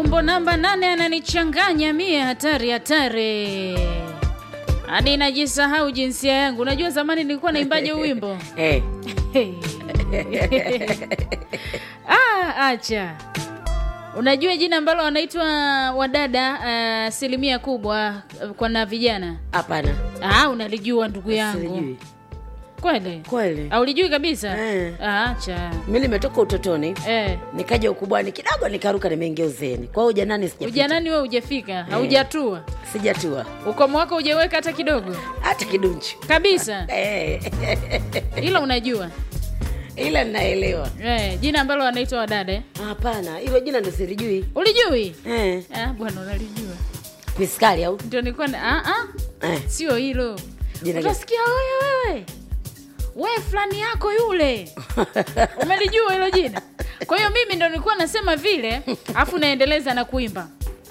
umbo namba nane ananichanganya mie, hatari hatari, hadi najisahau jinsia yangu. Unajua zamani nilikuwa naimbaje huu wimbo? Eh, Ah, acha. Unajua jina ambalo wanaitwa wadada asilimia kubwa uh, kwa na vijana? hapana, Ah, unalijua ndugu yangu. sijui Kweli? kweli. Au ulijui kabisa? Eh. Ah, acha. Mi nimetoka utotoni Eh. nikaja ukubwani kidogo, nikaruka, nimeingia uzeeni. Kwa hiyo ujanani sijafika, Ujanani wewe hujafika, haujatua. sijatua Ukomo wako hujaweka hata kidogo. hata kidunchu Kabisa. eh, Ila unajua. ila ninaelewa. Eh, jina ambalo wanaitwa wadada. eh? Hapana, hilo jina ndo silijui. Ulijui? Eh, Ah, bwana unalijua. piskali au Ndio nilikuwa na ah ah. eh, Sio hilo. Jina gani? Utasikia wewe wewe. Wewe fulani yako yule. Umelijua hilo jina? Kwa hiyo mimi ndo nilikuwa nasema vile, afu naendeleza na kuimba.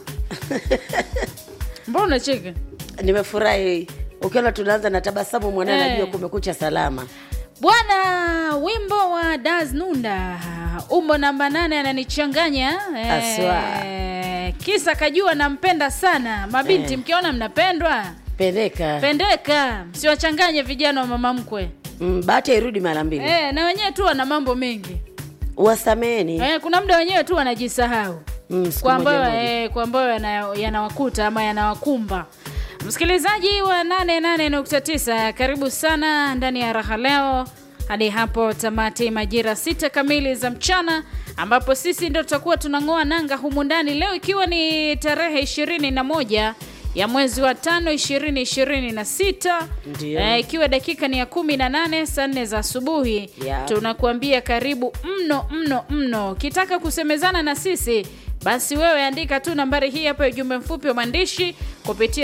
Mbona unacheka? nimefurahi ukiona tunaanza na tabasamu mwanana, Eh. najua kumekucha salama. Bwana, wimbo wa Daz Nunda umbo namba nane ananichanganya eh, Aswa. kisa kajua nampenda sana. Mabinti Eh. mkiona mnapendwa Pendeka pendeka, msiwachanganye vijana wa mama mkwe mm, bahati hairudi mara mbili. eh, na wenyewe tu wana mambo mengi Wasameni eh, kuna muda wenyewe tu wanajisahau mm, siku kwa moja ambayo moja. eh, kwa ambayo yana- yanawakuta ama yanawakumba. Msikilizaji wa 88.9 karibu sana ndani ya raha leo hadi hapo tamati majira sita kamili za mchana ambapo sisi ndio tutakuwa tunang'oa nanga humu ndani leo ikiwa ni tarehe ishirini na moja ya mwezi wa tano ishirini ishirini na sita Ndio. eh, ikiwa dakika ni ya kumi na nane saa nne za asubuhi Yeah. tunakuambia karibu mno mno mno ukitaka kusemezana na sisi basi wewe andika tu nambari hii hapa ya ujumbe mfupi wa maandishi kupitia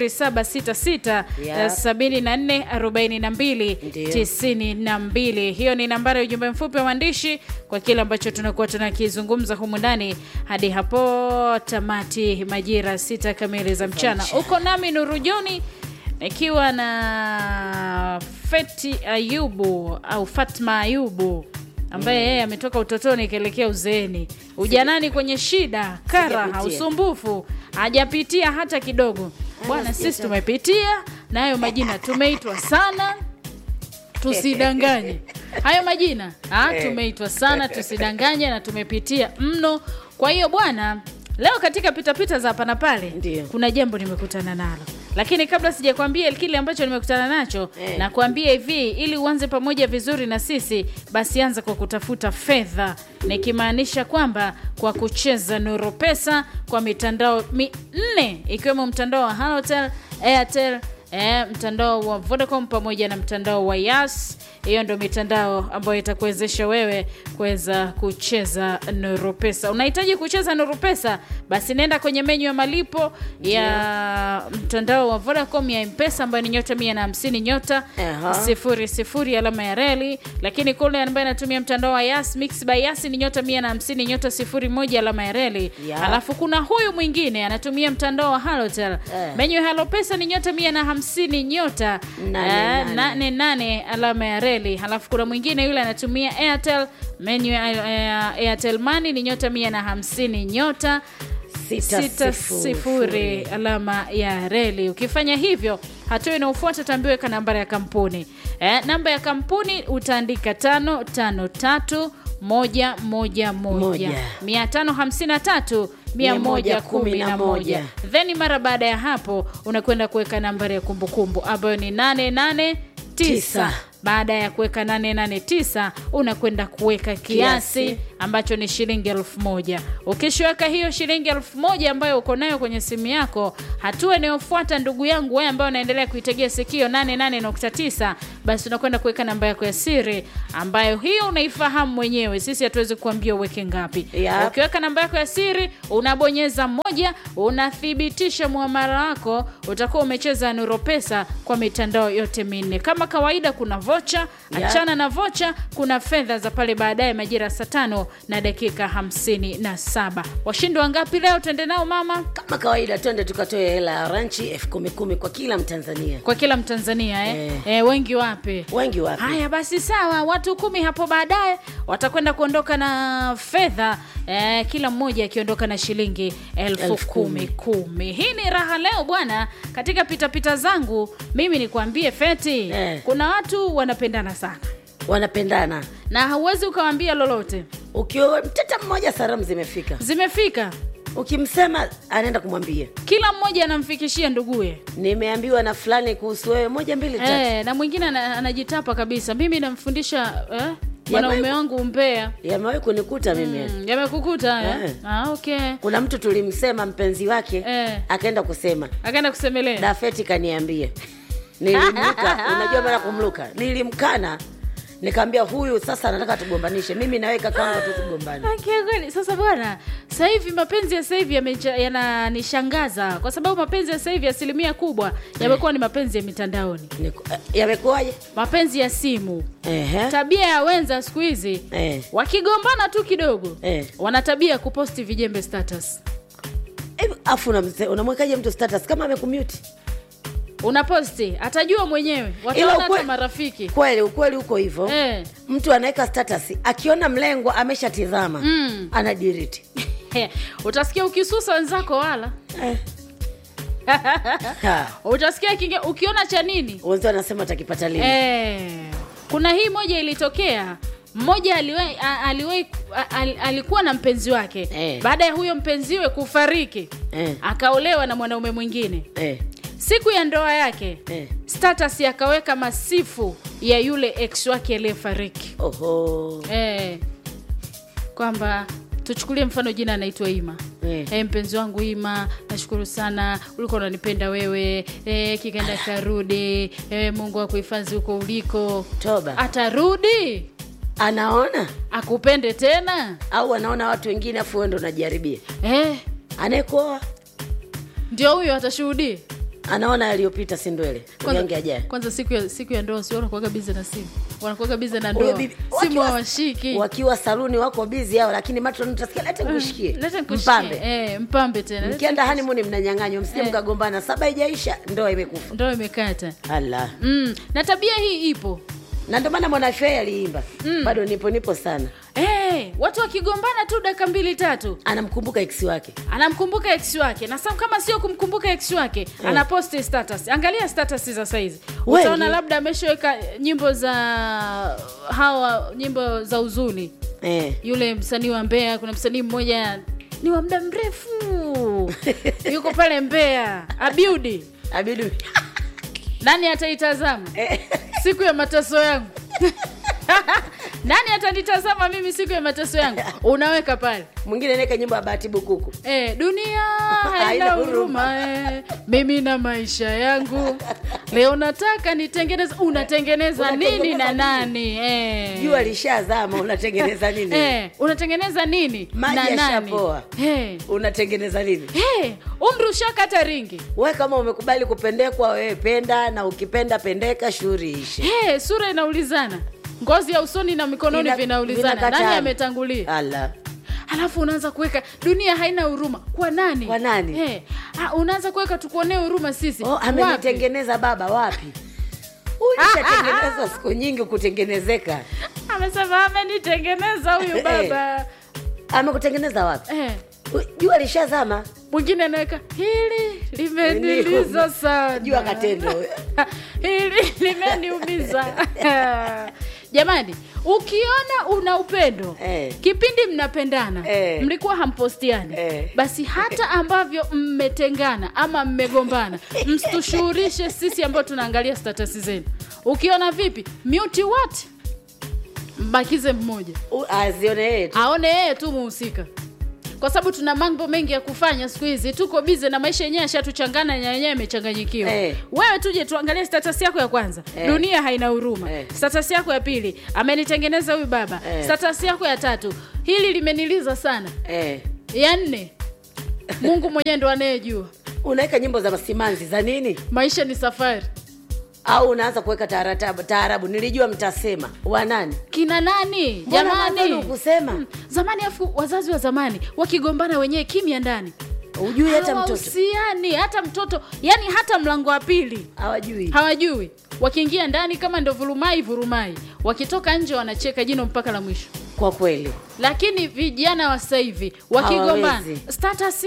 0766 Yeah. 74 42 Ndio. 92 hiyo ni nambari ya ujumbe mfupi wa maandishi kwa kile ambacho tunakuwa tunakizungumza humu ndani hadi hapo tamati majira sita kamili za mchana uko nami nurujoni nikiwa na feti ayubu au fatma ayubu ambaye yeye ametoka utotoni ikielekea uzeeni ujanani kwenye shida karaha Sijapitia. usumbufu hajapitia hata kidogo bwana sisi tumepitia na hayo majina tumeitwa sana tusidanganye hayo majina ah, tumeitwa sana tusidanganye na tumepitia mno kwa hiyo bwana leo katika pitapita za hapa na pale Ndio. kuna jambo nimekutana nalo lakini kabla sijakwambia kile ambacho nimekutana nacho Eh. nakwambia hivi ili uanze pamoja vizuri na sisi basi anza kwa kutafuta fedha nikimaanisha kwamba kwa kucheza nuru pesa kwa mitandao minne ikiwemo mtandao wa halotel airtel E, mtandao wa Vodacom pamoja na mtandao wa Yas. Hiyo ndio mitandao ambayo itakuwezesha wewe kuweza kucheza Nuru Pesa. Unahitaji kucheza Nuru Pesa, basi nenda kwenye menyu ya malipo ya mtandao wa Vodacom ya M-Pesa ambayo ni nyota mia na hamsini nyota Aha. sifuri sifuri alama ya reli, lakini kule ambaye anatumia mtandao wa Yas Mix by Yas ni nyota mia na hamsini nyota sifuri moja alama ya reli. Ya. Alafu kuna huyu mwingine anatumia mtandao wa Halotel Eh. menyu ya Halo Pesa ni nyota mia na hamsini nyota Nane, eh, nane. nane nane alama ya reli. Halafu kuna mwingine yule anatumia Airtel menyu ya eh, Airtel Money ni nyota mia na hamsini nyota Sita sita sifuri. sifuri alama ya reli. Ukifanya hivyo, hatua inayofuata utaambiwa weka namba ya kampuni. Eh, namba ya kampuni utaandika tano tano tatu moja moja moja Moja. mia tano hamsini na tatu mia moja kumi na moja then mara baada ya hapo unakwenda kuweka nambari ya kumbukumbu ambayo ni nane nane tisa Tisa. baada ya kuweka 889 unakwenda kuweka kiasi Kiasi. ambacho ni shilingi elfu moja ukishaweka hiyo shilingi elfu moja ambayo uko nayo kwenye simu yako hatua inayofuata ndugu yangu wewe ambayo unaendelea kuitegea sikio 88.9 basi unakwenda kuweka namba yako ya siri ambayo hiyo unaifahamu mwenyewe sisi hatuwezi kuambia uweke ngapi Yep. ukiweka namba yako ya siri unabonyeza moja unathibitisha muamala wako utakuwa umecheza nuro pesa kwa mitandao yote minne kama kawaida kuna vocha Yeah. achana na vocha kuna fedha za pale baadaye majira ya saa tano na dakika 57 washindi wangapi leo tuende nao mama kama kawaida twende tukatoe hela ya ranchi elfu kumi kumi kwa kila mtanzania kwa kila mtanzania eh? Eh. Eh, wengi wape wengi wapi haya basi sawa watu kumi hapo baadaye watakwenda kuondoka na fedha eh, kila mmoja akiondoka na shilingi elfu Elfu kumi kumi hii ni raha leo bwana katika pitapita zangu mimi nikwambie feti Eh. kuna watu wanapendana sana wanapendana na hauwezi ukawambia lolote ukiwa mteta mmoja salamu zimefika zimefika ukimsema anaenda kumwambia kila mmoja anamfikishia nduguye nimeambiwa na fulani kuhusu wewe moja mbili tatu eh, na mwingine ana- anajitapa kabisa mimi namfundisha eh, mwanaume wangu umbea yamewahi kunikuta mimi mm, yamekukuta haya Eh. ah, okay kuna mtu tulimsema mpenzi wake Eh. akaenda kusema akaenda kusemelea dafeti kaniambia nilimluka unajua maana kumluka nilimkana nikaambia huyu sasa anataka tugombanishe mimi nawe kakaangu tu tugombane Okay, kweli. Sasa bwana, sasa hivi mapenzi ya sasa hivi yamecha- yananishangaza kwa sababu mapenzi ya sasa hivi asilimia kubwa yamekuwa ni mapenzi ya mitandaoni, Niko- eh, yamekuwaje mapenzi ya simu. Ehe. Tabia ya wenza siku hizi Eh. wakigombana tu kidogo Eh. wana tabia ya kuposti vijembe status. Hivi, afu unamse- unamwekaje mtu status kama amekumuti Unaposti atajua mwenyewe, wataona hata ukwe- marafiki kweli ukweli huko hivyo eh. mtu anaweka status akiona mlengwa ameshatizama Mm. ana diriti Utasikia ukisusa wenzako wala eh. Ha, utasikia kinge, ukiona cha nini wenzao wanasema atakipata lini Eh, kuna hii moja ilitokea mmoja aliwahi a- aliwahi a- al- alikuwa na mpenzi wake Eh. baada ya huyo mpenziwe kufariki Eh. akaolewa na mwanaume mwingine eh. siku ya ndoa yake Eh. status akaweka masifu ya yule ex wake aliyefariki Oho. eh, kwamba tuchukulie mfano jina anaitwa ima Eh. Eh, mpenzi wangu Ima, nashukuru sana, ulikuwa unanipenda wewe eh, kikaenda karudi eh, Mungu akuhifadhi huko uliko. Toba. Atarudi anaona akupende tena au anaona watu wengine afu wewe ndo unajaribia eh, anayekuoa ndio huyo atashuhudia. anaona yaliyopita si ndwele uyange ajaye kwanza siku ya siku ya ndoa si wanakuwaga bize na simu, wanakuwaga bize na Huyo ndoa, bibi- simu wakiwa- hawashiki. wakiwa saluni wako bizi yao lakini matron utasikia lete nkushikie Leta nikushikie. mpambe eh, mpambe tena Leta- mkienda hanimuni mnanyang'anywa msije Eh. mkagombana saba ijaisha ndoa imekufa ndoa imekata. ala Mm, na tabia hii ipo na ndio maana mwanafei aliimba bado nipo nipo sana eh, watu wakigombana tu dakika mbili tatu anamkumbuka eksi wake anamkumbuka ex wake na sam kama sio kumkumbuka ex wake anaposti status angalia status za saizi Wengi. utaona labda ameshaweka nyimbo za hawa nyimbo za uzuni eh. yule msanii wa mbea kuna msanii mmoja ni wa muda mrefu yuko pale mbea abiudi abidu nani ataitazama Eh. siku ya mateso yangu nani atanitazama mimi siku ya mateso yangu unaweka pale mwingine neka nyimbo ya bahati bukuku Eh, dunia Haina haina huruma. huruma eh. Mimi na maisha yangu leo nataka nitengeneza. Unatengeneza nini Unatengeneza na nini? nani? Eh. jua lishazama unatengeneza nini Eh, unatengeneza nini Maji na nani? yashapoa. Eh. unatengeneza nini Eh, umri ushakata ringi. we kama umekubali kupendekwa wewe penda na ukipenda pendeka shughuli ishe Eh, sura inaulizana, ngozi ya usoni na mikononi Ina- vinaulizana, vinakatana. nani ametangulia? ala Alafu unaanza kuweka dunia haina huruma kwa nani? Kwa nani? Eh, ah, unaanza kuweka tukuonee huruma sisi. oh, Wapi? amenitengeneza baba wapi ulishatengenezwa siku nyingi kutengenezeka amesema amenitengeneza huyu baba amekutengeneza wapi eh. U- jua lishazama mwingine anaweka hili limeniliza sana jua katendo hili limeniumiza jamani ukiona una upendo Eh. kipindi mnapendana Eh. mlikuwa hampostiani Eh. basi hata ambavyo mmetengana ama mmegombana msitushughulishe sisi ambao tunaangalia statasi zenu ukiona vipi mute what mbakize mmoja U- azione yeye tu aone yeye tu muhusika kwa sababu tuna mambo mengi ya kufanya siku hizi tuko bize na maisha yenyewe ashatuchangana na yenyewe imechanganyikiwa Eh. wewe tuje tuangalie status yako ya kwanza Eh. dunia haina huruma Eh. status yako ya pili amenitengeneza huyu baba Eh. status yako ya tatu hili limeniliza sana eh. ya nne mungu mwenyewe ndo anayejua unaweka nyimbo za masimanzi za nini maisha ni safari au unaanza kuweka taaratabu taarabu nilijua mtasema wanani kina nani Mbona mwanzoni jamani hukusema zamani afu wazazi wa zamani wakigombana wenyewe kimya ndani hujui hata mtoto hawahusiani hata mtoto yani hata mlango wa pili hawajui hawajui wakiingia ndani kama ndo vurumai vurumai wakitoka nje wanacheka jino mpaka la mwisho kwa kweli lakini vijana wa sasa hivi wakigombana Hawawezi. status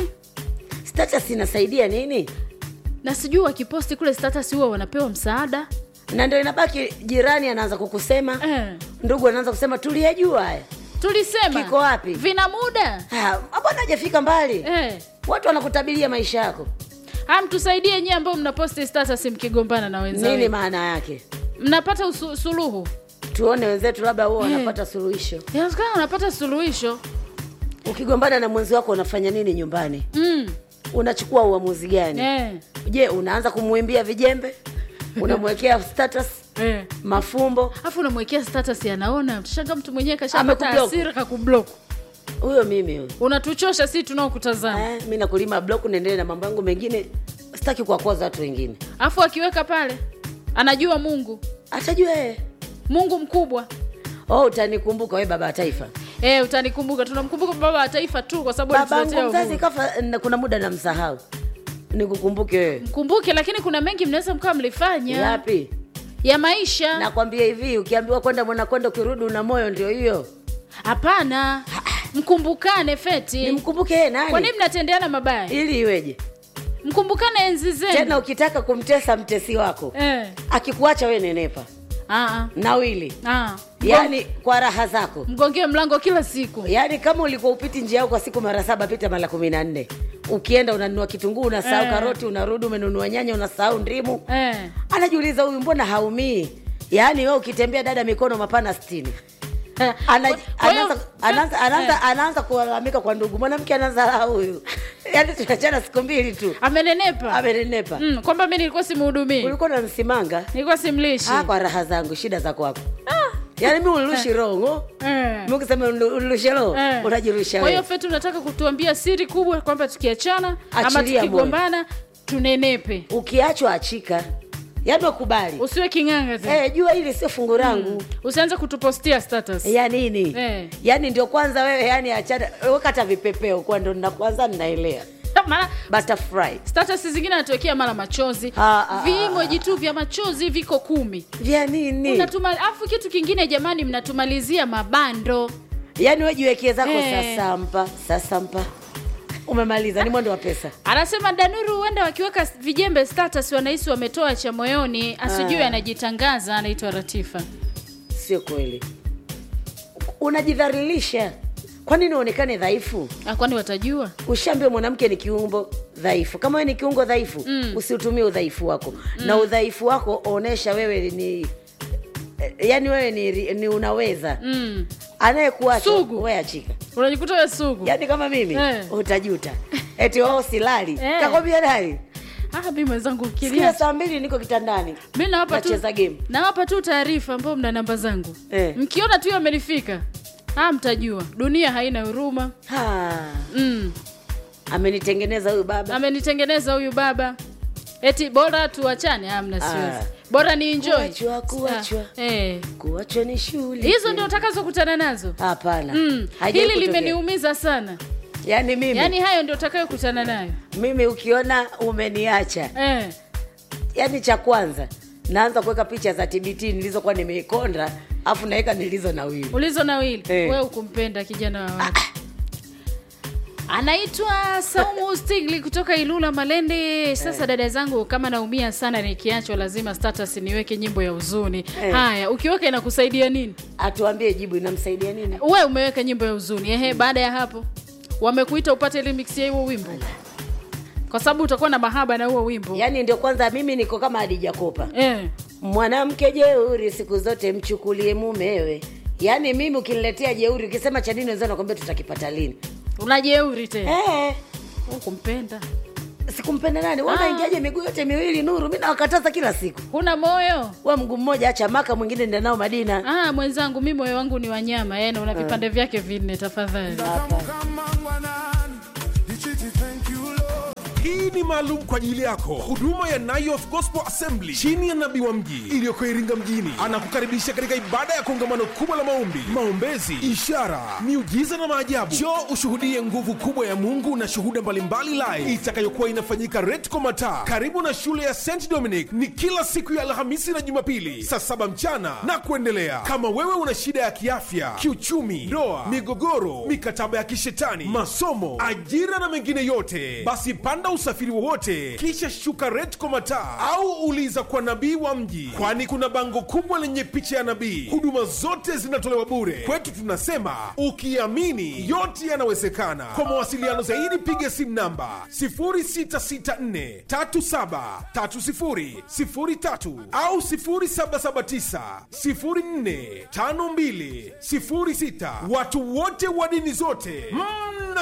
status inasaidia nini na sijui wakiposti kule status huwa wanapewa msaada na ndio inabaki jirani anaanza kukusema eh. ndugu anaanza kusema tuliyajua haya tulisema Kiko wapi? vina muda Ah, mbona hajafika mbali eh. watu wanakutabilia maisha yako ha mtusaidie nyie ambao mnaposti status mkigombana na nini wenzao maana yake mnapata usu, suluhu tuone wenzetu labda huo Eh. wanapata suluhisho inawezekana wanapata suluhisho ukigombana na mwenzi wako unafanya nini nyumbani mm. unachukua uamuzi gani eh. je unaanza kumwimbia vijembe unamwekea status eh. mafumbo afu unamwekea status anaona mtashanga mtu mwenyewe kashapata Amekublock. hasira kakublock huyo mimi huyo unatuchosha si tunaokutazama eh, mi nakulima blok naendelee na mambo yangu mengine sitaki kuwakwaza watu wengine afu akiweka pale anajua mungu atajua yeye mungu mkubwa oh, utanikumbuka we baba wa taifa e, utanikumbuka tunamkumbuka baba wa taifa tu kwa sababu babangu alituletea mzazi uhuru. kafa na kuna muda namsahau nikukumbuke wewe mkumbuke lakini kuna mengi mnaweza mkawa mlifanya yapi ya maisha nakwambia hivi ukiambiwa kwenda mwanakwenda ukirudi una moyo ndio hiyo hapana mkumbukane feti nimkumbuke yeye kwa nani nini mnatendeana mabaya ili iweje mkumbukane enzi zenu tena ukitaka kumtesa mtesi wako eh. akikuacha we nenepa ah, nawili ah. ah. yaani kwa raha zako mgongee mlango kila siku yaani kama ulikuwa upiti njia yako kwa siku mara saba pita mara kumi na nne ukienda unanunua kitunguu unasahau Eh. karoti unarudi umenunua nyanya unasahau ndimu eh. anajiuliza huyu mbona haumii yaani we ukitembea dada mikono mapana stini Ana- Kwa hiyo- anaanza- anaanza- anaanza- anaanza kulalamika kwa ndugu mwanamke anaanza huyu yaani tunachana siku mbili tu amenenepa amenenepa mm, kwamba mi nilikuwa simhudumii ulikuwa namsimanga nilikuwa simlishi ah, kwa raha zangu shida za kwako yaani mi ulirushi rongo eh. mi ukisema ulilushe roho Eh. unajirusha kwa hiyo wewe. fetu unataka kutuambia siri kubwa kwamba tukiachana ama Achilia tukigombana tunenepe ukiachwa achika yaani wakubali usiwe king'anga tena eh, jua hili sio fungu langu usianze kutupostia status ya nini Eh. yaani ndio kwanza wewe yani achana weka hata vipepeo kwa ndo na kwanza ninaelea mara butterfly status zingine anatuwekea mara machozi Ah, ah, vimoji tu vya machozi viko kumi vya nini Unatuma- alafu kitu kingine jamani mnatumalizia mabando yaani wejiwekee zako Eh. sasampa sasampa umemaliza ni mwendo wa pesa anasema danuru huenda wakiweka vijembe status wanahisi wametoa cha moyoni asijui Ah. anajitangaza anaitwa ratifa sio kweli unajidhalilisha kwa nini uonekane dhaifu Ah, kwani watajua ushaambiwa mwanamke ni kiungo dhaifu kama wewe ni kiungo dhaifu mm. usiutumie udhaifu wako mm. na udhaifu wako onesha wewe ni eh, yani wewe ni, ni unaweza mm. anayekuacha Sugu. we achika unajikuta we sugu yaani kama mimi Eh. utajuta eti wao silali Eh. kakwambia nani ah, mi mwenzangu sikia kilia saa mbili niko kitandani mi nawapa tu nacheza game nawapa tu taarifa ambao mna namba zangu Eh. mkiona tu amenifika ah, mtajua dunia haina huruma Ha, mm. amenitengeneza huyu baba amenitengeneza huyu baba eti bora tuachane amna siwezi Ah. bora ni enjoy Kuachwa, kuachwa. Ah, eh. kuachwa ni shughuli hizo ndio utakazokutana nazo hapana mm. Haijawahi hili kutokea. limeniumiza sana yaani mimi yaani hayo ndio utakayokutana nayo mimi ukiona umeniacha eh. yaani cha kwanza naanza kuweka picha za tbt nilizokuwa nimeikonda afu naweka nilizo nawili ulizo na wili Eh. we ukumpenda kijana wa watu anaitwa saumu stigli kutoka ilula malende sasa dada zangu kama naumia sana nikiachwa lazima status niweke nyimbo ya huzuni Eh. haya ukiweka inakusaidia nini atuambie jibu inamsaidia nini we umeweka nyimbo ya huzuni ehe baada ya hapo wamekuita upate remix ya huo wimbo kwa sababu utakuwa na mahaba na huo wimbo yaani ndio kwanza mimi niko kama adijakopa eh. mwanamke jeuri siku zote mchukulie mumewe yaani mimi ukiniletea jeuri ukisema cha nini wenzao nakwambia tutakipata lini unajeuri tena eh, ukumpenda sikumpenda nani Ah. wanaingiaje miguu yote miwili nuru mi nawakataza kila siku huna moyo wa mguu mmoja acha maka mwingine ndio nao madina ah, mwenzangu mi moyo wangu ni wanyama yani una vipande vyake vinne tafadhali Hapa. Kama ngwanani, ichiti thank you Lord. hii ni hii maalum kwa ajili yako huduma ya Nayoth Gospel Assembly chini ya nabii wa mji iliyoko Iringa mjini anakukaribisha katika ibada ya kongamano kubwa la maombi, maombezi, ishara, miujiza na maajabu. Njoo ushuhudie nguvu kubwa ya Mungu na shuhuda mbalimbali live itakayokuwa inafanyika Retco Mataa karibu na shule ya St Dominic. Ni kila siku ya Alhamisi na Jumapili saa saba mchana na kuendelea. Kama wewe una shida ya kiafya, kiuchumi, ndoa, migogoro, mikataba ya kishetani, masomo, ajira na mengine yote, basi panda usafiri wowote kisha shuka Retco Mataa au uliza kwa nabii wa mji, kwani kuna bango kubwa lenye picha ya nabii. Huduma zote zinatolewa bure. Kwetu tunasema ukiamini yote yanawezekana. Kwa mawasiliano zaidi piga simu namba 0664373003 au 0779045206. Watu wote wa dini zote mna